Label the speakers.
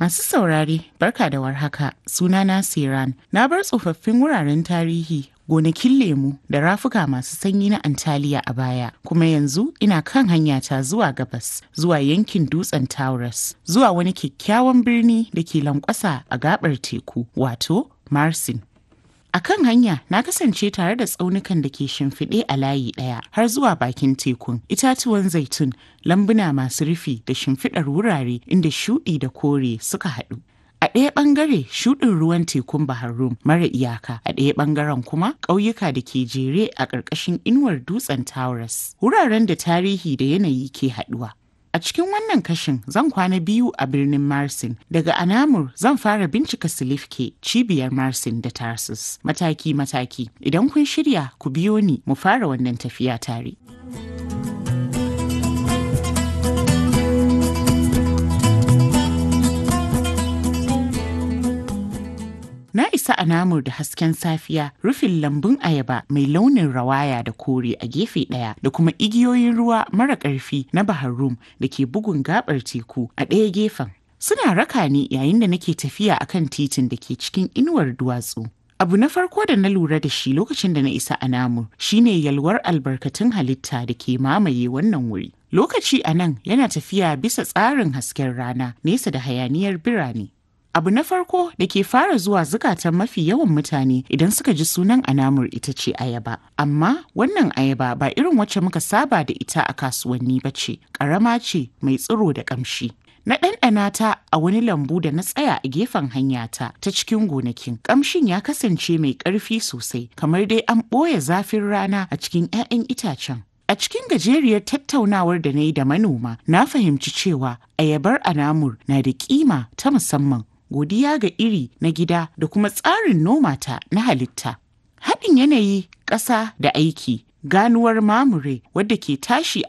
Speaker 1: Masu saurare, barka da warhaka, sunana Siran. Na bar tsofaffin wuraren tarihi, gonakin lemu da rafuka masu sanyi na Antaliya a baya, kuma yanzu ina kan hanyata zuwa gabas, zuwa yankin dutsen Taurus, zuwa wani kyakkyawan birni da ke lankwasa a gabar teku, wato Marsin. A kan hanya na kasance tare da tsaunukan da ke shimfiɗe a layi ɗaya har zuwa bakin tekun, itatuwan zaitun, lambuna masu rufi da shimfiɗar wurare inda shuɗi da kore suka haɗu. A ɗaya ɓangare shuɗin ruwan tekun Bahar Rum mara iyaka, a ɗaya ɓangaren kuma ƙauyuka da ke jere a ƙarƙashin inuwar dutsen Taurus, wuraren da tarihi da yanayi ke haɗuwa. A cikin wannan kashin zan kwana biyu a birnin Marsin. Daga Anamur zan fara bincika Silifke cibiyar Marsin da Tarsus mataki-mataki. Idan kun shirya ku biyo ni mu fara wannan tafiya tare. Na isa a namur da hasken safiya rufin lambun ayaba mai launin rawaya da kore a gefe ɗaya da kuma igiyoyin ruwa mara ƙarfi na Bahar Rum da ke bugun gabar teku a ɗaya gefen. Suna raka ni yayin da nake tafiya akan titin da ke cikin inuwar duwatsu. Abu na farko da na lura da shi lokacin da na isa a namur shine yalwar albarkatun halitta da ke mamaye wannan wuri. Lokaci a nan yana tafiya bisa tsarin hasken rana nesa da hayaniyar birane. Abu na farko da ke fara zuwa zukatan mafi yawan mutane idan suka ji sunan anamur ita ce ayaba. Amma wannan ayaba ba irin wacce muka saba da ita a kasuwanni ba ce, ƙarama ce mai tsiro da ƙamshi. Na ɗanɗana ta a wani lambu da na tsaya a gefen hanyata ta cikin gonakin. Ƙamshin ya kasance mai ƙarfi sosai, kamar dai an ɓoye zafin rana a cikin 'ya'yan itacen. A cikin gajeriyar tattaunawar da na yi da manoma, na fahimci cewa ayabar anamur na da kima ta musamman godiya ga iri na gida da kuma tsarin noma ta na halitta. Haɗin yanayi, ƙasa da aiki, ganuwar mamure wadda ke tashi